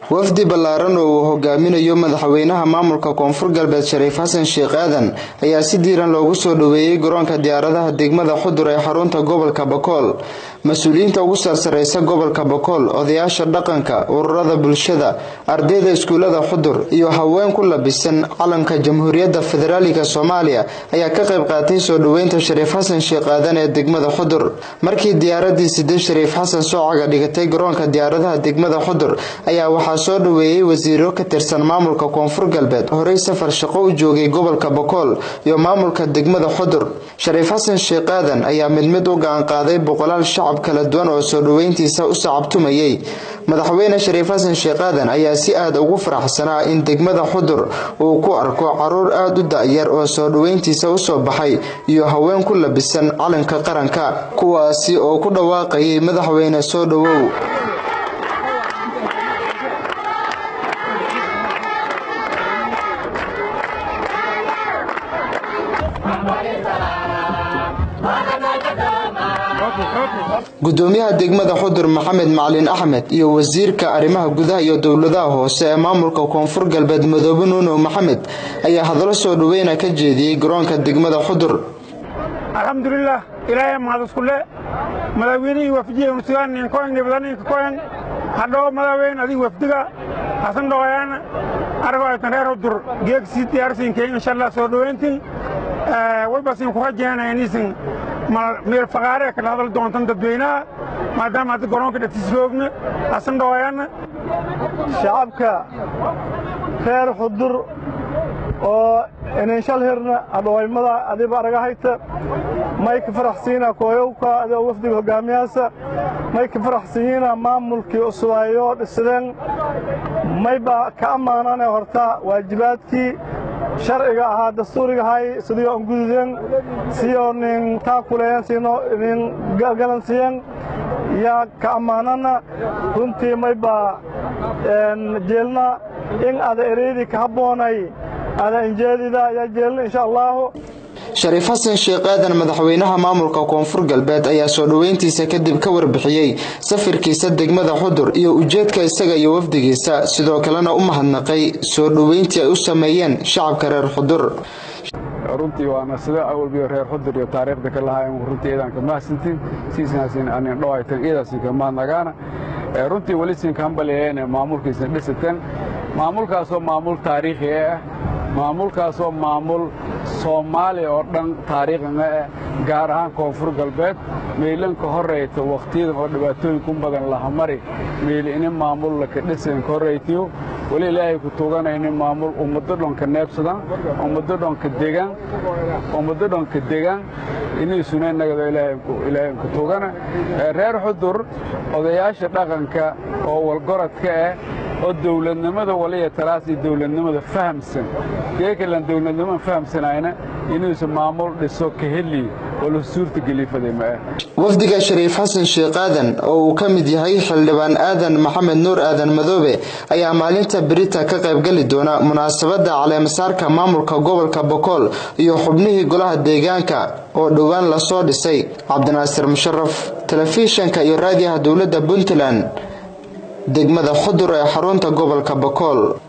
wafdi ballaaran oo uu hogaaminayo madaxweynaha maamulka koonfur galbeed shariif xasan sheekh aadan ayaa si diiran loogu soo dhoweeyey garoonka diyaaradaha degmada xudur ee xarunta gobolka bakool mas-uuliyiinta ugu sarsareysa gobolka bakool odayaasha dhaqanka ururada bulshada ardayda iskuulada xudur iyo haween ku labisan calanka jamhuuriyadda federaalika soomaaliya ayaa ka qayb qaatay soo dhoweynta shariif xasan sheekh aadan ee degmada xudur markii diyaaradii sidee shariif xasan soocaga dhigatay garoonka diyaaradaha degmada xudur ayaa waxaa soo dhoweeyey wasiiro ka tirsan maamulka koonfur galbeed horey safar shaqo u joogay gobolka bakool iyo maamulka degmada xudur shariif xasan sheekh aadan ayaa mid mid u gacan qaaday boqolaal shacab kala duwan oo soo dhoweyntiisa u sacabtumayay madaxweyne shariif xasan sheekh aadan ayaa si aad ugu faraxsanaa in degmada xudur uu ku arko caruur aada u da-yar oo soo dhoweyntiisa usoo baxay iyo haween ku labisan calanka qaranka kuwaasi oo ku dhawaaqayay madaxweyne soo dhowow gudoomiyaha degmada xudur maxamed macalin axmed iyo wasiirka arrimaha gudaha iyo dowladaha hoose ee maamulka koonfur galbeed madoobe nuuno maxamed ayaa hadallo soo dhoweyna ka jeediyey garoonka degmada xudur alxamdulilah ilaahay mahadiskule madaxweynihii wafdiye sugaannin koen nibadaninka koen hadhow madaxweyne adiga wafdiga hasan dhoqoyaana aragoo aytan reer xudur geegsii diyaarsiinkee insha allah soo dhoweyntin waybasin ku rajeena inisin meel faqaaree kala hadal doontan dadweynaha maadaama hadda garoonka dhatiis roogna hasan dhoqoyaana shacabka reer xudur oo inanshal hirna hadhowaymada adiba aragahayta may ka faraxsiina kooyowka adoo wafdiga hogaamiyaasa may ka faraxsiyiina maamulkii cusubaayo dhisideen mayba ka ammaanane horta waajibaadkii sharciga ahaa dastuurigahay sidii on gududeen siyo nin taakuleyen sino nin galansiyen yaa ka ammaanana runtii mayba jeelna in ada ereydii ka habboonay ada injeedida yaa jeelna insha allaahu shariif xasan sheekh aadan madaxweynaha maamulka koonfur galbeed ayaa soo dhoweyntiisa kadib ka warbixiyey safirkiisa degmada xudur iyo ujeedka isaga iyo wafdigiisa sidoo kalena u mahadnaqay soo dhoweyntii ay u sameeyeen shacabka reer xudur runtii waana sida awalbiyo reer xudur iyo taariikhda ka lahaayeen runtii iidanka mahadsantiin siisinaasin anin dhowaytan iidaasinka mahadnagaana runtii weli siinka hambaliyeene maamulkiisna dhisateen maamulkaasoo maamul taariikhi ah maamulkaasoo maamul soomaaliya oo dhan taariikhina ah gaar ahaan koonfur galbeed meelanka horrayta wakhtiyadan oo dhibaatooyinku badan lahamari meel ini maamul laka dhisanka horraytiyo weli ilaahay ku tuganayni maamul ummado dhonka neebsadan ummado dhonka degan ummado dhonka degan inii sunaynagado ilaahay ku tugana reer xudur odayaasha dhaqanka oo walgoradka ah oo dawladnimada waliya talaas iyo dawladnimada fahamsan geekalan dawladnimadan fahamsanayna inuusa maamul dhiso ka heli oo la suurtageliifaday ma ah wafdiga shariif xasan sheekh aadan oo uu ka mid yahay xildhibaan aadan maxamed nuur aadan madoobe ayaa maalinta berita ka qaybgali doona munaasabadda caleemasaarka maamulka gobolka bokool iyo xubnihii golaha deegaanka oo dhowaan lasoo dhisay cabdinaasir musharaf telefishanka iyo raadiyaha dowladda puntland degmada xudur ee xarunta gobolka bakool